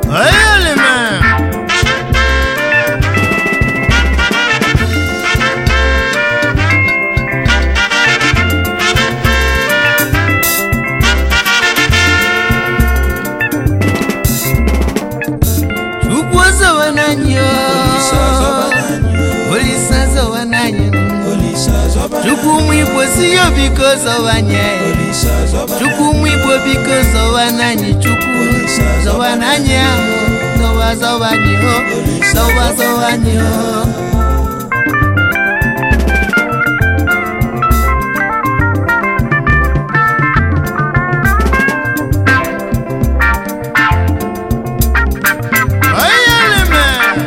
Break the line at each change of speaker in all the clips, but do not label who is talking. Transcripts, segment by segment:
Ayalima. Chukwu ọzọwa n'anyị o. Olise ọzọwa n'anyị o. Chukwu ụmụ Igbo si ya biko zọwa nye. Chukwu ụmụ Igbo biko zọwa n'anyị Chukwu zọwa n'anyị ahụ zọwa zọwa anyị o zọwa zọwa anyị o. Ayalima.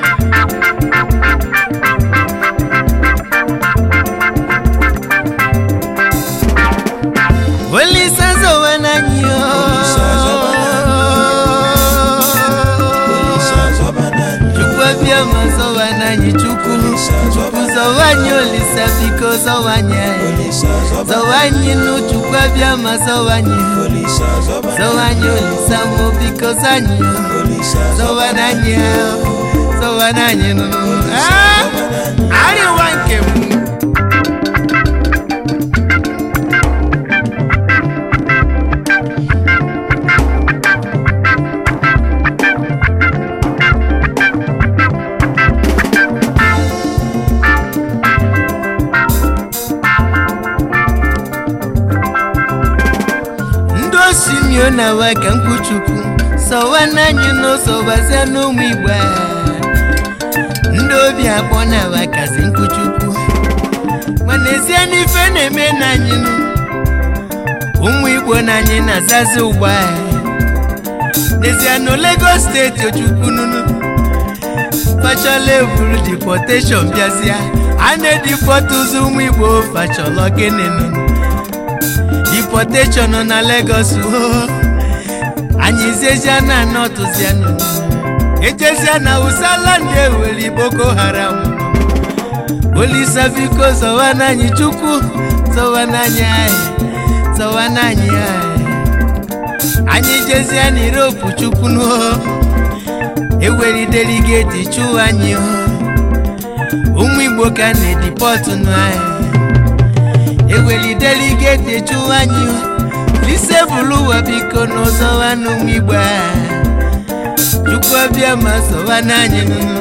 Olise zọwa n'anyị o. Chukwu abịa ma zọwa n'anyị Chukwu Chukwu zọwa anyị Olise biko zọwa anyị zọwa anyị nụ Chukwu abịa ma zọwa anyị zọwa anyị Olise mụ biko zọ anyị zọwa n'anyị zọwa n'anyị nụ Ah! arịwa nke m ndị osimio na wa ka mkpuchukwu sọwa n'anyị n'ụzọ gbazia n'ụmụ igbo a. ndị obi akpọ na wa kasị mkpuchukwu mana ezie n'ife na-eme n'anyị nụ ụmụ igbo na anyị na-azazi ugbo a. n'ezie na Lagos steeti ochukwu nụnụ fachala eburu deportation bịazịa a na-edipọtụzi ụmụ igbo fachala gịnị nụnụ deportation na Lagos o anyị zezia na anọtụzianụ ejezia na usala ndị ewere Boko Haram Olise biko zọwa n'anyị Chukwu zọwa n'anyị anyị zọwa n'anyị anyị anyị jezia na Europe Chukwu nụ ewere deligeti chụwa anyị o ụmụ Igbo ka na-edipọtụ nụ anyị eweli deligeti chụwa anyị lise bụrụ ụwa biko n'ụzọwa n'ụmụ igbo a chukwu ọbịa ma zọwa n'anyị nụnụ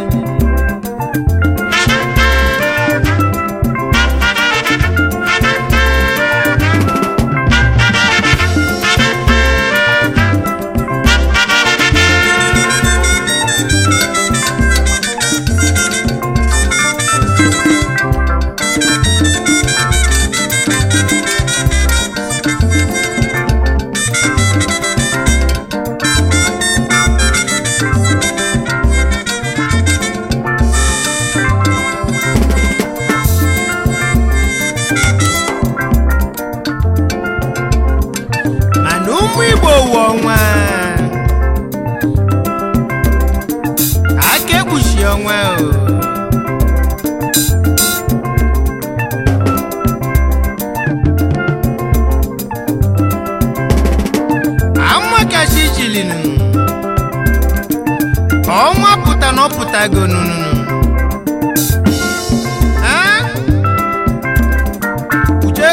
mana ụmụ igbo wụ ọnwa aka ekpuchi ọnwa o amakachi chilinu ọnwa pụta na ọpụtago nụnụnụ Ah? Uche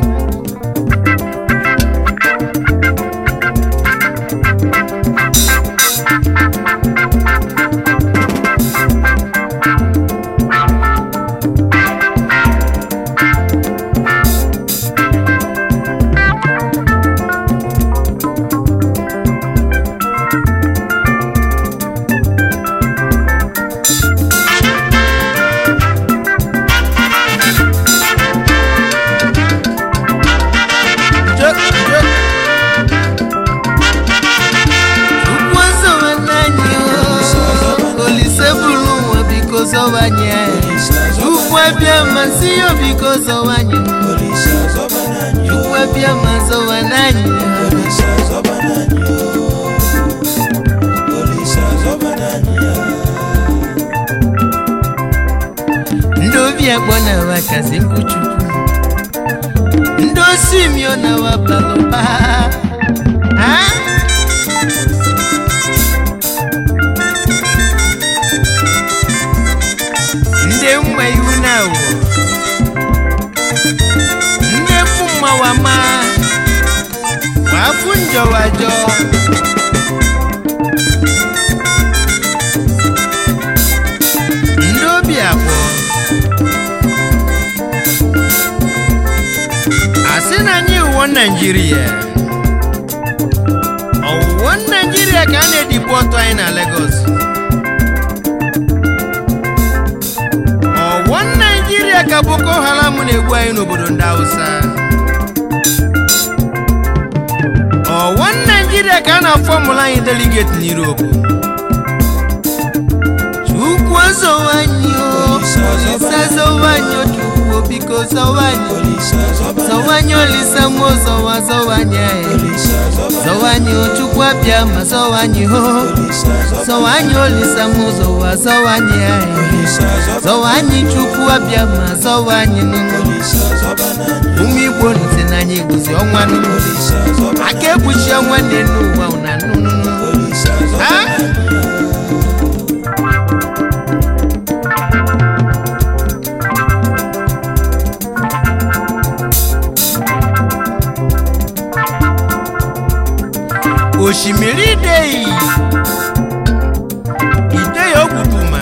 Chukwu zọwa n'anyị o, Olise bụrụ ụwa biko zọwa anyị Chukwu abịa ma si ya biko zọwa anyị Chukwu abịa ma zọwa n'anyị ndị obi akpọ na wa kasị mkpu Chukwu ndị osimio na wa balụba ha ofu njọwajọ ndị obi abụọ asị na anyị wụọ naijiria ọwụwọ naijiria ka a na-edibu ọtọ anyị na Lagos ọwụwọ naijiria ka Boko Haram na-egbu anyị n'obodo ndị Hausa ọwụwọ naijiria ka a na-afọmụla anyị deligeti n'Europe Chukwu zọwa anyị o Olisa zọwa anyị o Chukwu biko zọwa anyị zọwa anyị Olisa mụ zọwa zọwa anyị anyị zọwa anyị o Chukwu abịa ma zọwa anyị o zọwa anyị Olisa mụ zọwa zọwa anyị anyị zọwa anyị Chukwu abịa ma zọwa anyị nụnụ ụmụ Igbo ntị na anyị guzi ọnwa nụnụ aka ekpuchi ọnwa dị n'ụwa na nnụnụ ha osimiri ideyi ideyi okwutuma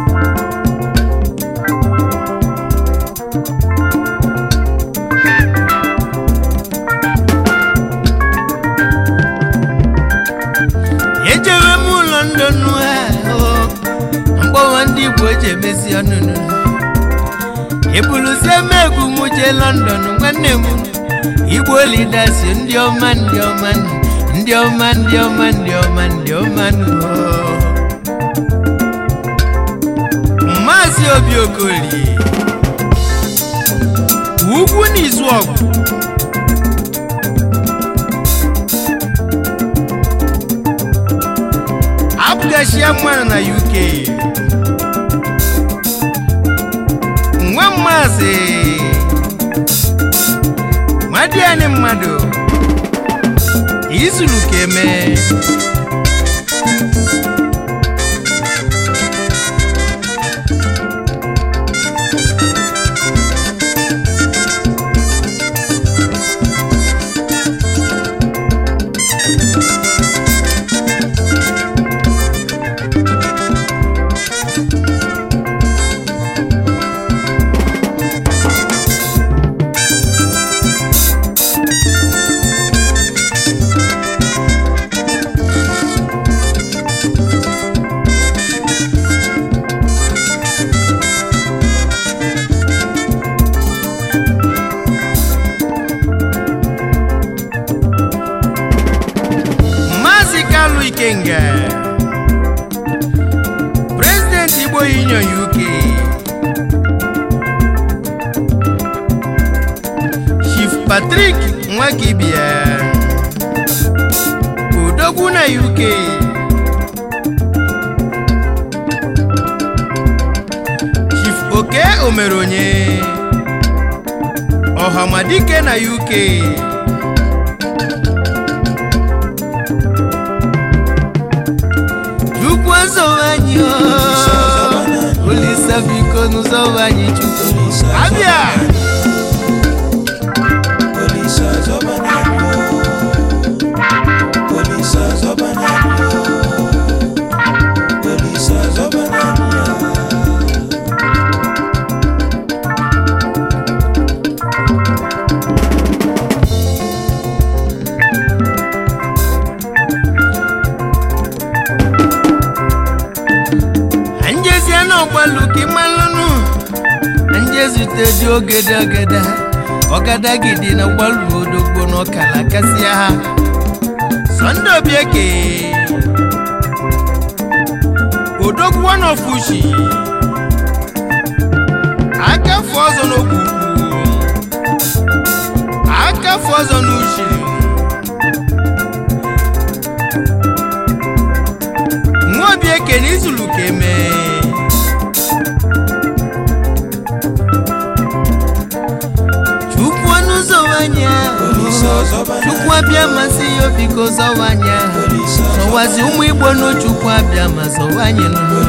ejewe m ụlọ ndonu ahụ mgbawa ndị igbo eji emesi ọnụnụ ebuluzie m egwu m jee lọndọn nwanne m igbo lidasi ndị ọma ndị ọma ndị ọma ndị ọma ndị ọma ndị ọma nụ. Maazị Obi Okolie ugwu n'izu ọgụ abụgachia mmadụ na UK nwa maazị nwadiani mmadụ izuru ka eme Maazị Kalu Ikenga President Igbo Union UK Chief Patrick Nwakibia Odogwu na UK Chief Oke Omeronye Ọhamadike na UK Chukwu azọwa anyị o Olisa biko n'ụzọwa anyị Chukwu abịa anjezie n'ọgbalụ ka ịmalụnụ anjezute dị ogede ogede ọgadagidi na gbalụ odogbo n'ọkala kasịa ha sọnde obieke odogwu ọnọfushi akafu ọzọ n'ogwu ukwu akafu ọzọ n'ushiri nwa obieke na izulu ka emee chukwu ọnụ zọwanya chukwu abịa masị ya biko zọwanya zọwazi ụmụ igbo n'chukwu abịa ma zọwanye nụ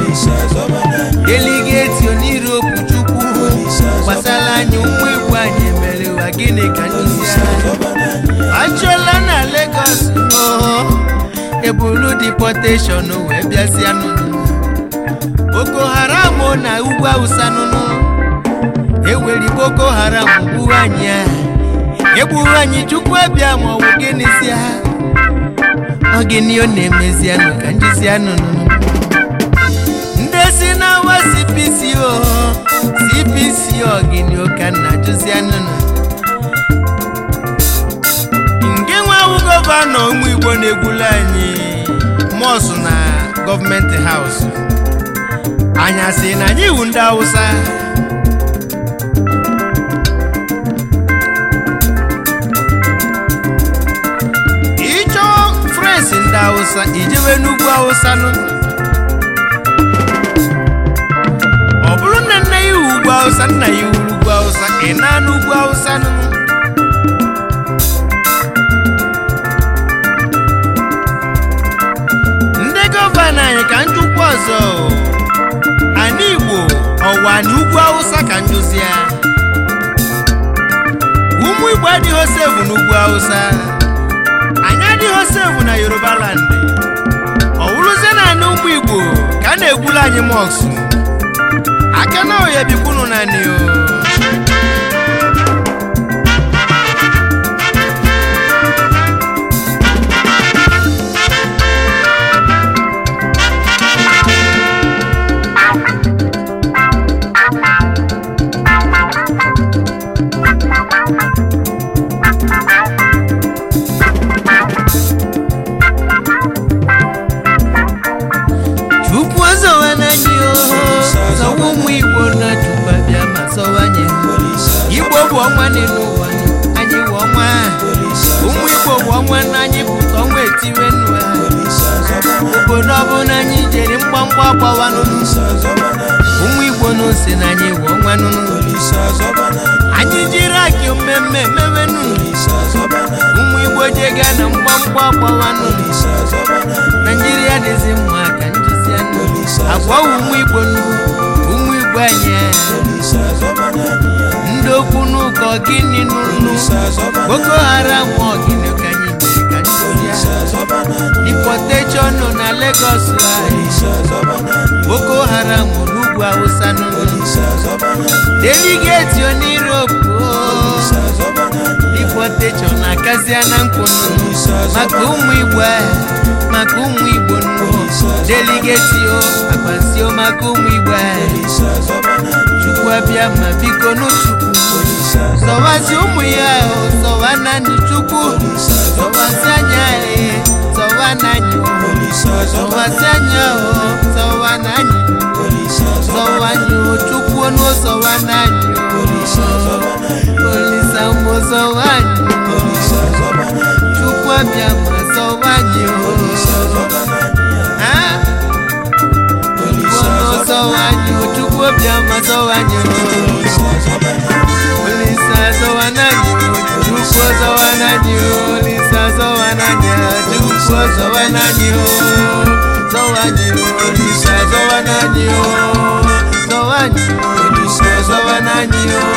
deligeti oniru okwu chukwu gbasara anyị ụmụ igbo anyị mere ụwa gịnị ka nduzi ya achọla na Lagos oo ebulu deportation wee bịazịa nụnụ Boko Haram na ugwu Awụsa nụnụ eweri Boko Haram gbuo anyị a egburu anyị chukwu abịa ma ọ bụ gịnịzịa ọ gịnị ọ na-emezianụ ka njizianụ nụnụ ndị si n'awa CPC o CPC ọgịnị ụka nna jụzianụ nụ nke nwawu gọvanọ ụmụ Igbo na-egbula anyị mọsụ na gọọmenti haus anya sị na anyị iwu ndị Awụsa ịchọ frensị ndị Awụsa ijewe n'ugwu Awụsa nụ ọ bụrụ na nna ya iwu ugwu Awụsa nna ya iwu ugwu Awụsa ị na n'ugwu Awụsa nụ ndị gọvanọ anyị ka njikwa ọzọ ana Igbo ọwa na ugwu Awụsa ka njuzi ya ụmụ Igbo adịghị sevu n'ugwu Awụsa anyị adịghị sevu na Yoruba land ọ wụrụzie naanị ụmụ Igbo ka a na-egbulu anyị mọksụ aka na oya bikwunu naanị o chukwu ọzọwa n'anyị oho zọwa ụmụ igbo na chukwu abịa ma zọwa anyị igbo bụ ọnwa n'elu ụwa anyị bụ ọnwa ụmụ igbo bụ ọnwa na anyị pụta ọnwa etiwe nnu ha obodo ọbụla anyị jere mgbamgba gbawa n'ụnụ ụmụ igbo n'ose na anyị bụ ọnwa n'ụnụ anyị jiri akị mmemme mewe n'ụnụ ụmụ igbo jega na mgbamgba gbawa n'ụnụ naijiria dịzi mma ka njizi anụ agwa ụmụ igbo nụ ụmụ igbo anyị ndị okwu n'ụkọ gịnị n'ụlụ boko haram ọgịnị ka anyị mere ka njizi ya deportation nọ na Lagos anyị boko haram n'ugwu awụsa n'ụlụ deligeti on'iropu deportation na-akazia na mkpụ n'ụlụ maka ụmụ igbo ahụ maka ụmụ igbo nnụ deligeti o agbazio maka ụmụ igbo ahụ chukwu abịa ma biko n'chukwu zọwazi ụmụ ya o zọwa naanị chukwu zọwazi anya e zọwa naanị o zọwazi anya o zọwa naanị zọwa anyị o chukwu onu zọwa naanị o olisa ụmụ zọwa anyị o chukwu abịa ma zọwa anyị o Ha? Chukwu onu zọwa anyị o chukwu abịa ma zọwa anyị o Olisa zọwa naanị o chukwu zọwa naanị o olisa zọwa naanị o chukwu zọwa naanị o zọwa anyị o olisa zọwa naanị o zọwa anyị o olisa zọwa naanị o